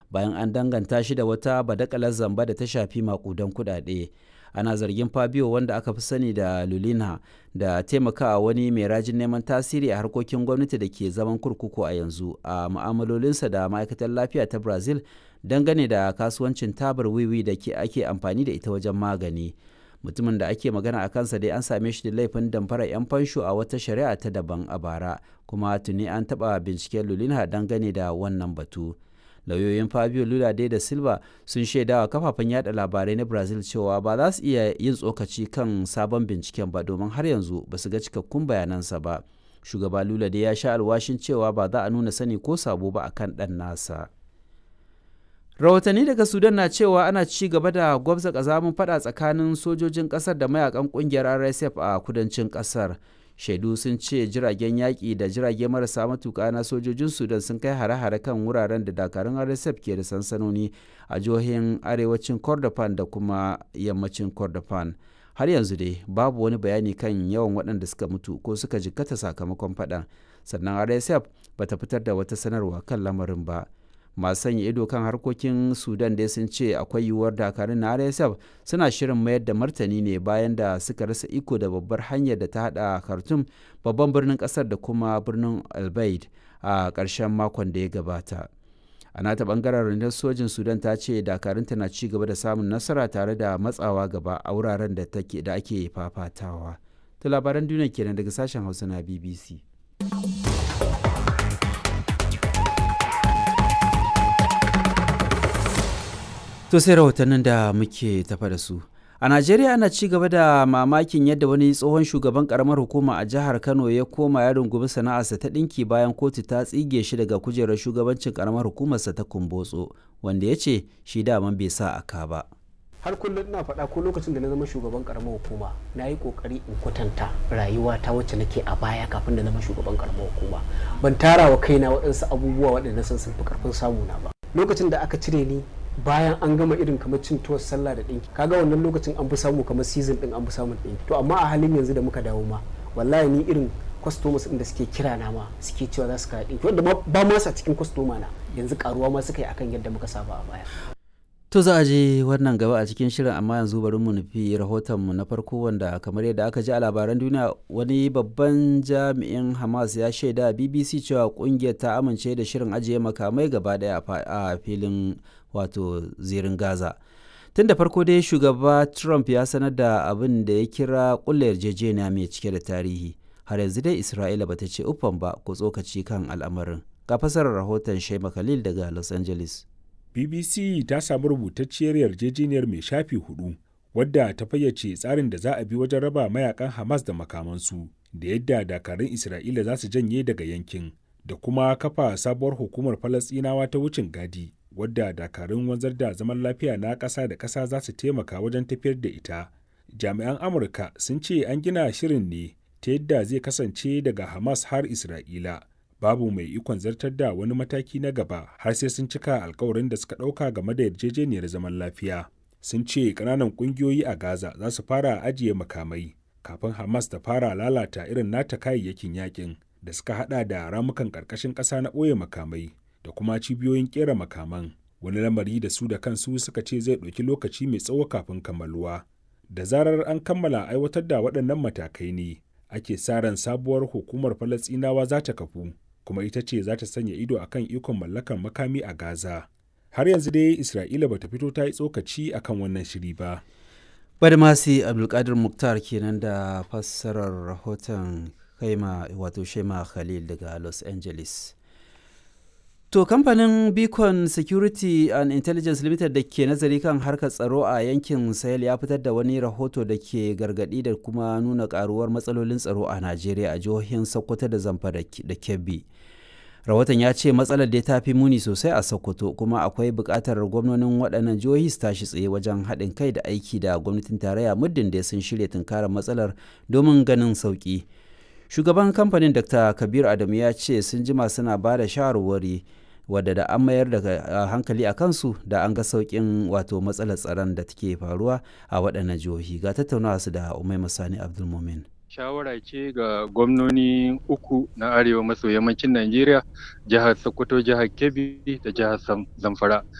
bayan an danganta shi da wata badakalar zamba da ta shafi makudan kuɗaɗe. ana zargin fabio wanda aka fi sani da lulina da taimakawa wani mai rajin neman tasiri a harkokin gwamnati da ke zaman kurkuku a yanzu a mu'amalolinsa da ma'aikatar lafiya ta brazil dangane da kasuwancin tabar wiwi da ke ake amfani da ita wajen magani mutumin da ake magana a kansa dai an same shi da laifin damfara 'yan fansho a wata shari'a ta daban a bara kuma tuni an taɓa binciken lulina dangane da wannan batu lauyoyin fabio lula da silva sun shaidawa kafafen yada labarai na brazil cewa ba za su iya yin tsokaci kan sabon binciken ba domin har yanzu ba su ga cikakkun bayanansa ba shugaba lula dai ya sha alwashin cewa ba za a nuna sani ko sabo ba akan ɗan nasa rahotanni daga sudan na cewa ana ci gaba da gwabza kazamin fada tsakanin sojojin kasar da mayakan kungiyar rsf a kudancin kasar shaidu sun ce jiragen yaƙi da jirage marasa matuƙa na sojojin sudan sun kai hare-hare kan wuraren da dakarun rsf ke da sansanoni a jihohin arewacin kordofan da kuma yammacin kordofan har yanzu dai babu wani bayani kan yawan waɗanda suka mutu ko suka jikkata sakamakon faɗan sannan rsf bata fitar da wata sanarwa kan lamarin ba masu sanya ido kan harkokin sudan dai sun ce akwai yiwuwar dakarun na rsf suna shirin mayar da martani ne bayan da suka rasa iko da babbar hanyar da ta hada khartoum babban birnin kasar da kuma birnin albaid a ƙarshen makon da ya gabata a nata bangaren rundunar sojin sudan ta ce dakarunta na ci gaba da samun nasara tare da matsawa gaba a wuraren da ake fafatawa ta labaran duniya kenan daga sashen hausa na bbc To sai rahotannin da muke tafa da su. A Najeriya ana ci gaba da mamakin yadda wani tsohon shugaban karamar hukuma a jihar Kano ya koma ya rungumi sana'arsa ta ɗinki bayan kotu ta tsige shi daga kujerar shugabancin karamar hukumarsa ta Kumbotso, wanda ya ce shi daman bai sa aka ba. har kullum ina faɗa ko lokacin da na zama shugaban karamar hukuma na yi kokari in kwatanta rayuwa ta wacce nake a baya kafin da zama shugaban karamar hukuma ban tara wa kaina waɗansu abubuwa waɗanda sun sun fi karfin samuna ba lokacin da aka cire ni bayan an gama irin kamar cin tuwar sallah da ɗinki kaga wannan lokacin an fi samu kamar season ɗin an fi samun ɗinki to amma a halin yanzu da muka dawo ma wallahi ni irin customers ɗin da suke kira na ma suke cewa za su kawo ɗinki wanda ba ma sa cikin customer na yanzu karuwa ma suka yi akan yadda muka saba a baya To za a je wannan gaba a cikin shirin amma yanzu bari mu nufi rahotonmu na farko wanda kamar yadda aka ji a labaran duniya wani babban jami'in Hamas ya shaida BBC cewa kungiyar ta amince da shirin ajiye makamai gaba daya a filin wato zirin Gaza. Tun da farko dai shugaba Trump ya sanar da abin da ya kira kulle yarjejeniya mai cike da tarihi. Har yanzu dai Isra'ila bata ce uffan ba ko tsokaci kan al'amarin. Ga fasarar rahoton Shema Khalil daga Los Angeles. BBC ta samu rubutacciyar yarjejeniyar mai shafi hudu wadda ta fayyace tsarin da za a bi wajen raba mayakan Hamas da makamansu da yadda dakarun Isra'ila za su janye daga yankin da kuma kafa sabuwar hukumar Falasɗinawa ta wucin gadi wadda dakarun wanzar da zaman lafiya na ƙasa da ƙasa za su taimaka wajen tafiyar da ita. Jami'an Amurka sun ce an gina shirin ne ta yadda zai kasance daga Hamas har Isra'ila. babu mai ikon zartar da wani mataki na gaba har sai sun cika alkawarin da suka ɗauka game da yarjejeniyar zaman lafiya sun ce ƙananan ƙungiyoyi a gaza za su fara ajiye makamai kafin hamas ta fara lalata irin nata kayayyakin yakin da suka hada da ramukan ƙarƙashin ƙasa na ɓoye makamai da kuma cibiyoyin ƙera makaman wani lamari da su da kansu suka ce zai ɗauki lokaci mai tsawo kafin kammaluwa da zarar an kammala aiwatar da waɗannan matakai ne ake sa ran sabuwar hukumar falasɗinawa za ta kafu kuma ita ce za ta sanya ido a kan ikon mallakar makami a Gaza. Har yanzu dai Isra'ila ba ta fito ta yi tsokaci a kan wannan shiri ba. Badmasi Abdulkadir Muktar kenan da fassarar rahoton kaima wato Shema Khalil daga Los Angeles. To kamfanin Beacon Security and Intelligence Limited da ke nazari kan harkar tsaro a yankin Sahel ya fitar da wani rahoto da ke gargadi da kuma nuna karuwar matsalolin tsaro a Najeriya a jihohin Sokoto da Zamfara da Kebbi. Rahoton ya ce matsalar da ta fi muni sosai a Sokoto kuma akwai buƙatar gwamnonin waɗannan jihohi su tashi tsaye wajen haɗin kai da aiki da gwamnatin tarayya muddin da sun shirya tunkarar matsalar domin ganin sauƙi. Shugaban kamfanin Dr. Kabir Adamu ya ce sun jima suna ba da shawarwari wadda da an mayar da hankali a kansu da an ga sauƙin wato matsalar tsaron da take faruwa a waɗannan jihohi ga tattaunawa su da umai masani abdulmumin shawara ce ga gwamnoni uku na arewa maso yammacin najeriya jihar sokoto jihar kebbi da jihar zamfara